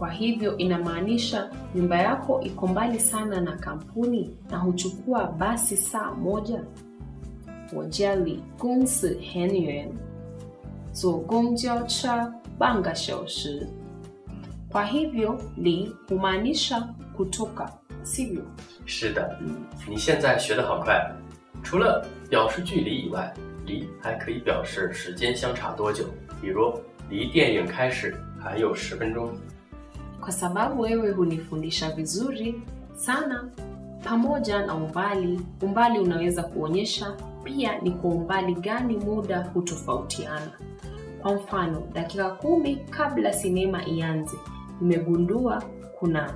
Kwa hivyo inamaanisha nyumba yako iko mbali sana na kampuni na huchukua basi saa moja. 我家离公司很远，坐公交车半个小时。Kwa hivyo li humaanisha kutoka, sivyo? 是的，你现在学得好快。除了表示距离以外，离还可以表示时间相差多久，比如离电影开始还有十分钟。 Kwa sababu wewe hunifundisha vizuri sana, pamoja na umbali. Umbali unaweza kuonyesha pia ni kwa umbali gani muda hutofautiana. Kwa mfano, dakika kumi kabla sinema ianze, nimegundua kuna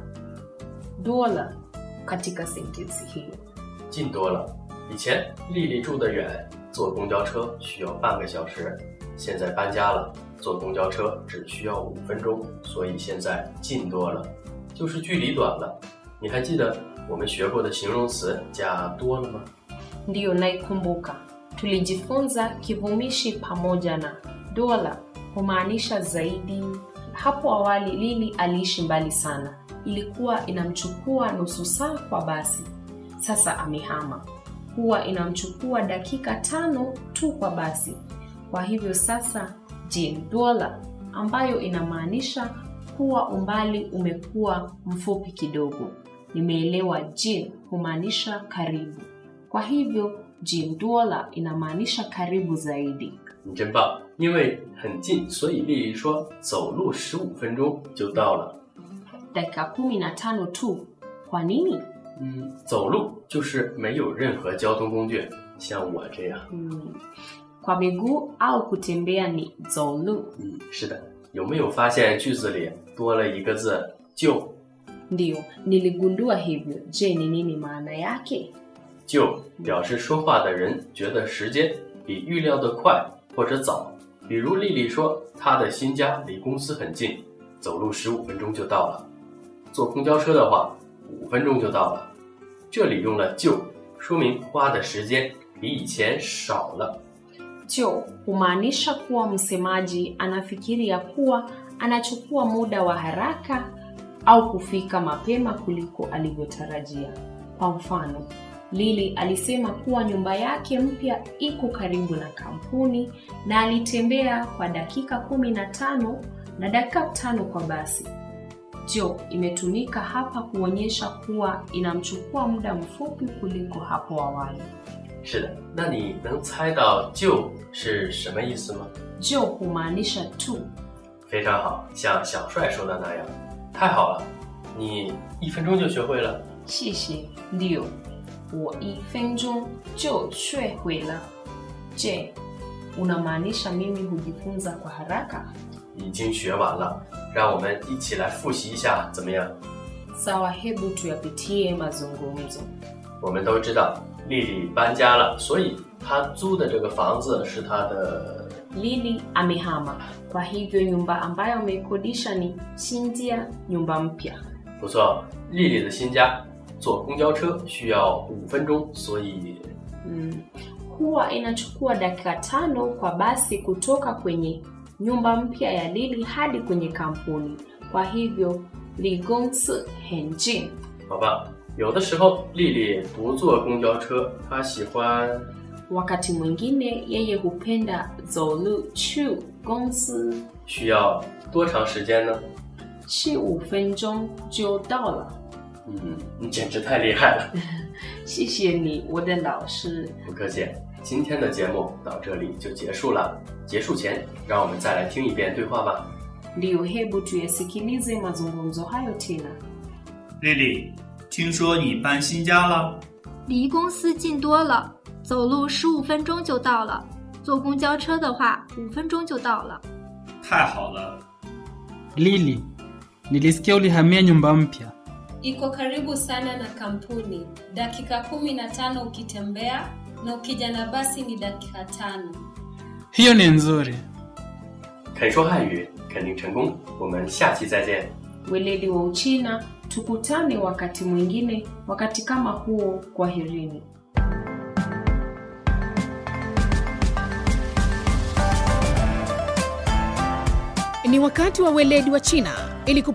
dola katika sentensi hiyo. 近多了。以前丽丽住得远，坐公交车需要半个小时，现在搬家了，坐公交车只需要五分钟，所以现在近多了，就是距离短了。你还记得我们学过的形容词加多了吗？ Ndiyo, naikumbuka. Tulijifunza kivumishi pamoja na dola humaanisha zaidi. Hapo awali Lili aliishi mbali sana, ilikuwa inamchukua nusu saa kwa basi. Sasa amehama, huwa inamchukua dakika tano tu kwa basi. Kwa hivyo sasa jin dola, ambayo inamaanisha kuwa umbali umekuwa mfupi kidogo. Nimeelewa jin humaanisha karibu. Kwa hivyo jin dola inamaanisha karibu zaidi. 你真棒，因为很近，所以丽丽说走路十五分钟就到了。 dakika kumi na tano tu. Kwa nini? 嗯，走路就是没有任何交通工具，像我这样。 Hmm. Kwa miguu au kutembea ni zolu. 嗯，是的。有没有发现句子里多了一个字“就 Ndiyo, niligundua hivyo. Je, ni nini maana yake? ”？ 就表示说话的人觉得时间比预料的快或者早。比如丽丽说，她的新家离公司很近，走路十五分钟就到了。坐公交车的话，五分钟就到了。这里用了“就”，说明花的时间比以前少了。 Jo humaanisha kuwa msemaji anafikiria kuwa anachukua muda wa haraka au kufika mapema kuliko alivyotarajia. Kwa mfano, Lili alisema kuwa nyumba yake mpya iko karibu na kampuni na alitembea kwa dakika kumi na tano na dakika tano kwa basi. Jo imetumika hapa kuonyesha kuwa inamchukua muda mfupi kuliko hapo awali. 是的，那你能猜到“就”是什么意思吗？ Jo humaanisha tu. 非常好，像小帅说的那样，太好了，你一分钟就学会了。 谢谢。Ndio, 我一分钟就学会了。Je, unamaanisha mimi hujifunza kwa haraka? 已经学完了，让我们一起来复习一下，怎么样？ Sawa, hebu tuyapitie mazungumzo. 我们都知道丽丽搬家了，所以她租的这个房子是她的。 Lili amehama, kwa hivyo nyumba ambayo ameikodisha ni Shinjia, nyumba mpya. 不错，丽丽的新家坐公交车需要五分钟，所以 Mm. Huwa inachukua dakika tano kwa basi kutoka kwenye nyumba mpya ya Lili hadi kwenye kampuni. Kwa hivyo Ligongsi Henjin 好吧。有的时候丽丽不坐公交车，她喜欢 Wakati mwingine yeye hupenda Zolu Chu Gongsi 需要多长时间呢？ chi 五分钟就到了。 嗯，你简直太厉害了， 谢谢你，我的老师。 不客气。今天的节目到这里就结束了。结束前，让我们再来听一遍对话吧。 Ndiyo, hebu tuyasikilize mazungumzo hayo tena. 丽丽，听说你搬新家了？ 离公司近多了，走路十五分钟就到了。坐公交车的话，五分钟就到了。 太好了， Lili, nilisikia ulihamia nyumba mpya. Iko karibu sana na kampuni, dakika kumi na tano ukitembea na ukija na basi ni dakika tano. Hiyo ni nzuri. 肯说汉语，肯定成功。我们下期再见。 Weledi wa Uchina, tukutane wakati mwingine, wakati kama huo. Kwaherini. Ni wakati wa weledi wa China ili